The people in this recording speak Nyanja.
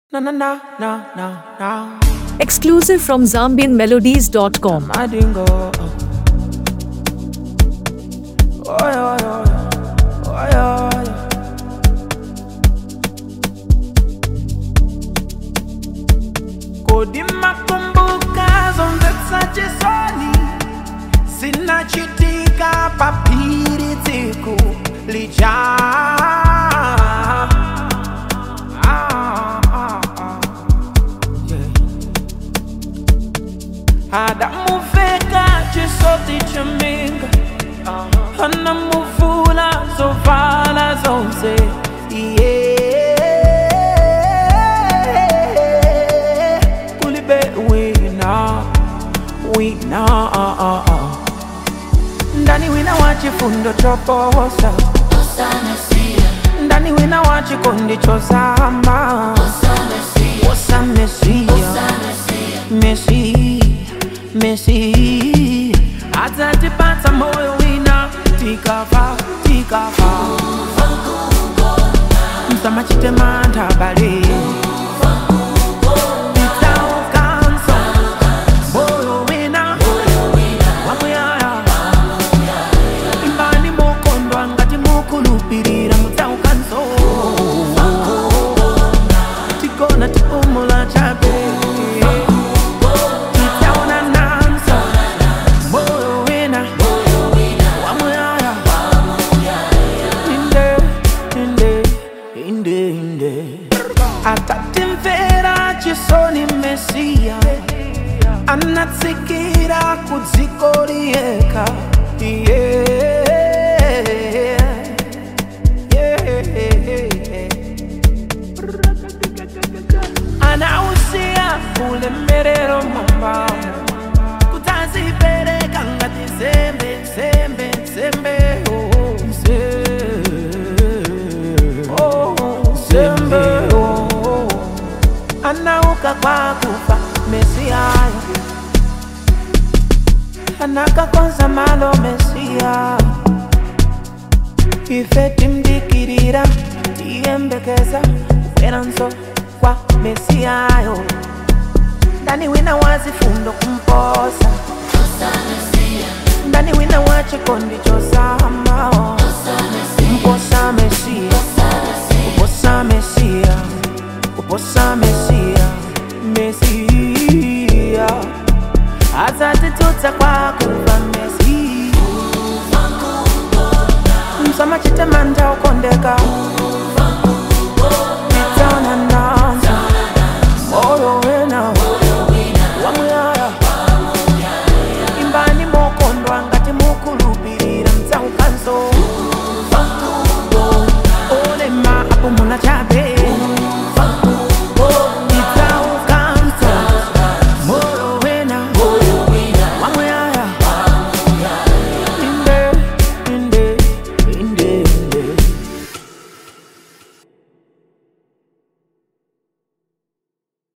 Na na na na na na. Exclusive from ZambianMelodies.com. Madingo. Oh yeah, yeah, yeah. Oh yeah, yeah. Kodi makumbuka zonse sachisoni zinachitika papiri tsiku lija Ah, ah, ah. Yeah. adamuveka chisoti chaminga anamuvula zovala zonse Yeah. kulibe wina wina ah, ah, ah. ndani wina wa chifundo choposa ndani wina wa chikondi chosama osa mesia Messi, Messi atatipata moyo wina tikafa tikafa msamachitema bale Nitaukansa, moyo wina wamuyaya imbani mokondwa ngati mukulupirira mutaukanso tikona tipumula chape titaona nanso moyo wina wamuyaya inde inde inde inde atatimvera chisoni mesiya anatsikira kudziko liyeka yeah. Yeah. anausia ulemerero mambamo kutazipereka ngati nsembe nsembe nsembe oh, nse- oh, nsembe oh. anauka kwa kufa mesiaya anakakonza malo mesia ife timdikirira tiyembekeza kubweranso kwa mesiyayo ndani wina wazifundo kumposa ndani wina wa chikondi chosamao mposa mesia kuposa mesia kuposa mesia mesia azatitutsa kwa kuva mesi msamachitema ukondeka Nitana nanza moyo wena wamuyaya imbani mokondwa ngati mukulupirira mtsaukanso